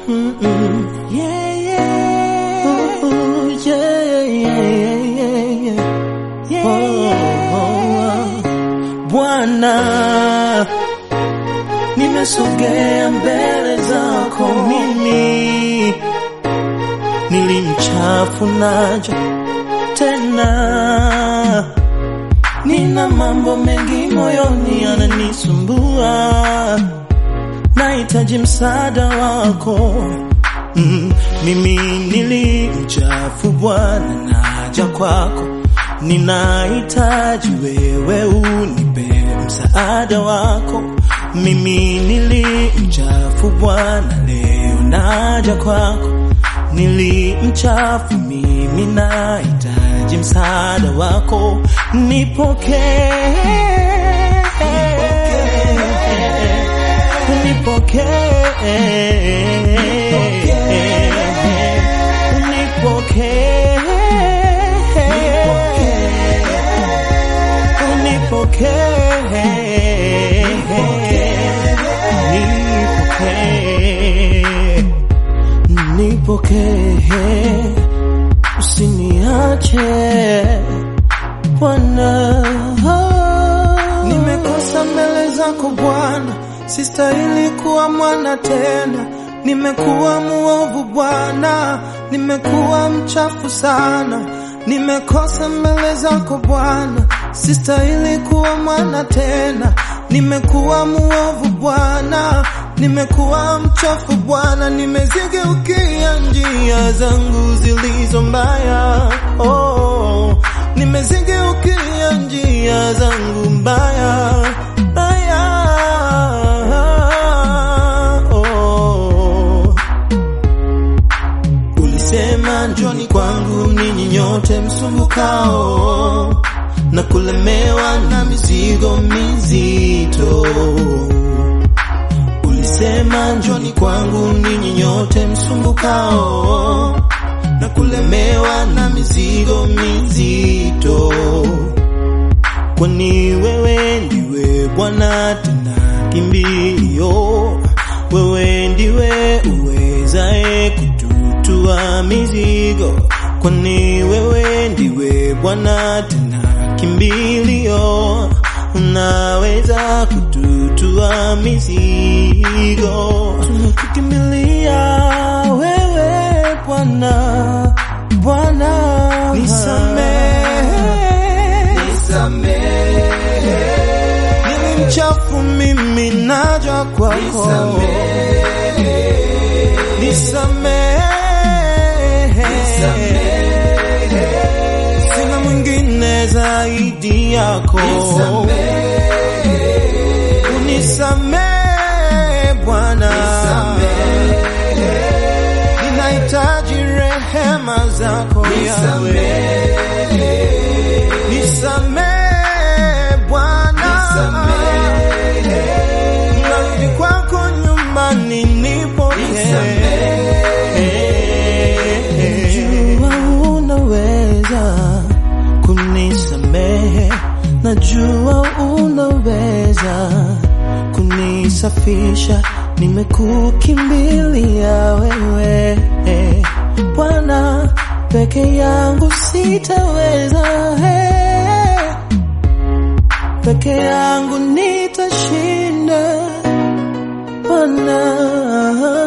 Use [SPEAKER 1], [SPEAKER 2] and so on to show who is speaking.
[SPEAKER 1] Mm-mm. Yeah, yeah. Ooh, yeah, yeah, yeah, yeah, yeah. Oh, oh, oh. Bwana, nimesogea mbele zako mimi, nilimchafu naja tena, nina mambo mengi moyoni yananisumbua, nahitaji msaada wako. Mm, mimi nilimchafu Bwana, naja kwako, ninahitaji wewe unipe msaada wako. Mimi nilimchafu Bwana, leo naja kwako, nilimchafu mimi, nahitaji msaada wako, nipokee unipokee, unipokee, nipokee, usiniache Bwana.
[SPEAKER 2] Nimekosa mbele zako Bwana, sistahili kuwa mwana tena. Nimekuwa muovu Bwana, nimekuwa mchafu sana. Nimekosa mbele zako Bwana, sistahili kuwa mwana tena. Nimekuwa muovu Bwana, nimekuwa mchafu Bwana, nimezigeukia njia zangu zilizo mbaya. Oh, nimezigeukia njia zangu mbaya mbaya. Oh. Ulisema njoni kwangu ninyi nyote msumbukao na kulemewa na mizigo mizito. Ulisema njoni kwangu ninyi nyote msumbukao na kulemewa na mizigo mizito, kwani wewe ndiwe Bwana tena kimbilio, wewe ndiwe uwezaye kututua mizigo, kwani wewe ndiwe Bwana tena kimbilio, unaweza kututua mizigo.
[SPEAKER 1] Tunakukimbilia wewe Bwana, Bwana,
[SPEAKER 2] Nisamehe, mimi mchafu, mimi naja kwako, nisamehe, sina mwingine zaidi yako, unisamehe Bwana, ninahitaji rehema zako Yahweh. Nisamehe Bwana, narudi kwako nyumbani, nipokee.
[SPEAKER 1] najua unaweza kunisamehe, najua unaweza kunisafisha, nimekukimbilia wewe Bwana, peke yangu sitaweza, eh. peke yangu nitashinda Bwana.